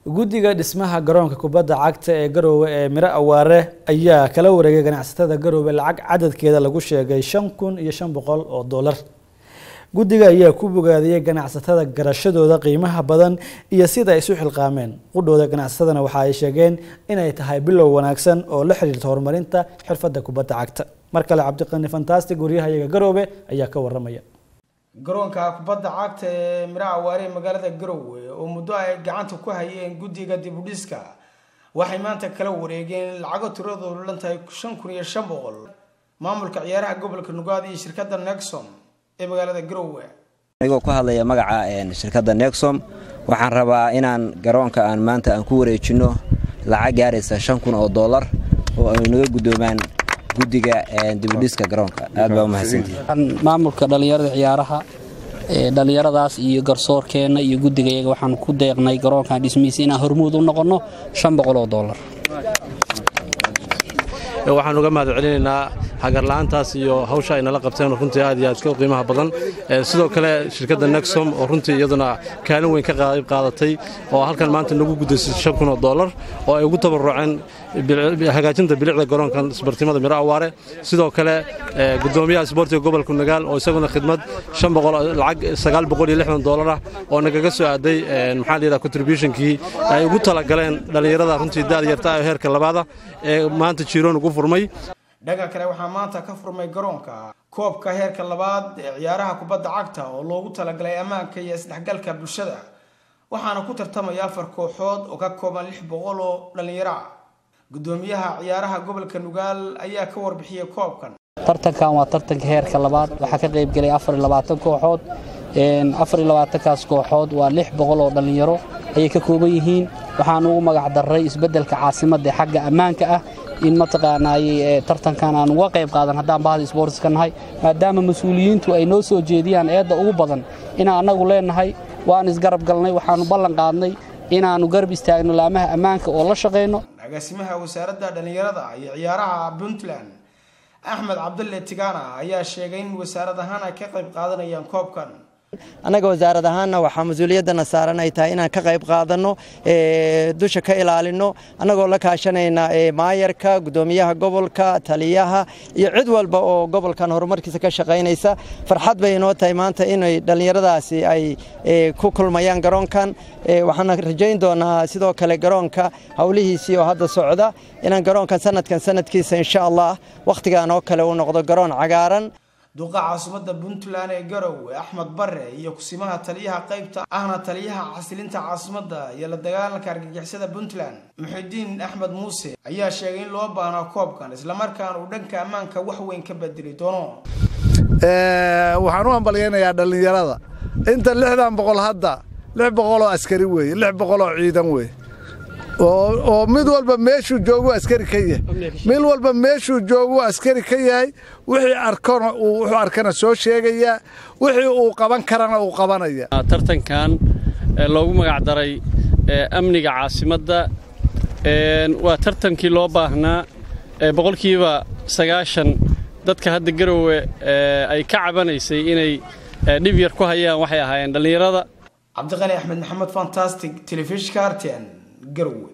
guddiga dhismaha garoonka kubadda cagta ee garoowe ee miro awaare ayaa kala wareegay ganacsatada garoowe lacag cadadkeeda lagu sheegay shan kun iyo shan boqol oo dollar guddiga ayaa ku bogaadiyey ganacsatada garashadooda qiimaha badan iyo sida ay isu xilqaameen qudhooda ganacsatadana waxa ay sheegeen inay tahay bilow wanaagsan oo la xiriirta horumarinta xirfadda kubadda cagta mar kale cabdiqani fantastic waryahayaga garoowe ayaa ka waramaya garoonka kubadda cagta ee miro awaare ee magaalada garowe oo muddo ay gacanta ku hayeen guddiga dibudhiska waxay maanta kala wareegeen lacago tiradoodu dhan tahay shan kun iyo shan boqol maamulka ciyaaraha gobolka nugaad iyo shirkadda nexom ee magaalada garowe anigoo ku hadlaya magaca shirkadda nexom waxaan rabaa inaan garoonka aan maanta aan ku wareejinno lacag gaaraysa shan kun oo dollar oo ay naga guddoomaan guddiga dibudhiska garoonka aad baa umahadsantihi maamulka dhallinyarada ciyaaraha dhallinyaradaas iyo garsoorkeenna iyo guddigayaga waxaan ku deeqnay garoonkan dhismihiisa inaan hormuud u noqonno shan boqol oo dollar waxaan uga mahad celinaynaa hagarla'aantaas iyo hawsha ay nala qabteen runtii aad iyo aad ka qiimaha badan sidoo kale shirkadda nexom oo runtii iyaduna kaalin weyn ka qayb qaadatay oo halkan maanta nagu guddaysay shan kun oo dollar oo ay ugu tabaruceen hagaajinta bilicda garoonkan isbartimada miro awaare sidoo kale gudoomiyaha isboortiga gobolka nagaal oo isaguna khidmad lacag sagaal boqol iyo lixdan dollar ah oo nagaga soo aaday maxaa la yidhaha contributionkii ay ugu talagaleen dhallinyarada runtii daad yarta ah heerka labaada ee maanta jiiroon ugu furmay dhanka kale waxaa maanta ka furmay garoonka koobka heerka labaad ee ciyaaraha kubadda cagta oo loogu talagalay ammaanka iyo isdhexgalka bulshada waxaana ku tartamaya afar kooxood oo ka kooban lix boqol oo dhallinyaro ah gudoomiyaha ciyaaraha gobolka nugaal ayaa ka warbixiyey koobkan tartankan waa tartanka heerka labaad waxaa ka qaybgelay afar iyo labaatan kooxood afar iyo labaatankaas kooxood waa lix boqol oo dhallinyaro ayay ka kooban yihiin waxaan ugu magac darray isbeddelka caasimadda ee xagga ammaanka ah in mataqaanaayey tartankan aan uga qayb qaadan haddaan bahda sboortiska nahay maadaama mas-uuliyiintu ay noo soo jeediyaan eedda ugu badan inaan annagu leennahay waan isgarab galnay waxaannu ballan qaadnay inaannu garab istaagno laamaha ammaanka oo la shaqayno agaasimaha wasaaradda dhallinyarada iyo ciyaaraha puntland axmed cabdulle tigana ayaa sheegay in wasaarad ahaan ay ka qayb qaadanayaan koobkan annaga wasaarad ahaanna waxaa mas-uuliyaddana saaran ay tahay inaan ka qayb qaadanno dusha ka ilaalinno annagoo la kaashanayna maayarka guddoomiyaha gobolka taliyaha iyo cid walba oo gobolkan horumarkiisa ka shaqaynaysa farxad bay inoo tahay maanta inay dhallinyaradaasi ay ku kulmayaan garoonkan waxaana rajayn doonaa sidoo kale garoonka howlihiisii oo hadda socda inaan garoonkan sanadkan sanadkiisa insha allah wakhtigan oo kale uu noqdo garoon cagaaran duqa caasimadda puntland ee garowe axmed bare iyo kusimaha taliyaha qaybta ahna taliyaha xasilinta caasimadda iyo la dagaalanka argagixisada puntland muxidiin axmed muuse ayaa sheegay in loo baahnaa koobkan islamarkaana uu dhanka ammaanka wax weyn ka bedeli doono waxaan u hambalyaynayaa dhallinyarada inta lixdan boqol hadda lix boqoloo askari weeye lix boqoloo ciidan weeye oo mid walba meeshuu joogu askari ka yahay mid walba meeshuu joogu askari ka yahay wixii arkona wuxuu arkana soo sheegayaa wixii uu qaban karana uu qabanaya tartankan loogu magacdaray amniga caasimadda waa tartankii loo baahnaa boqolkiiba sagaashan dadka hadda garowe ay ka cabanaysay inay dhib yar ku hayaan waxay ahaayeen dhallinyarada cabdiqani axmed maxamed fantastic telefishka arten garowe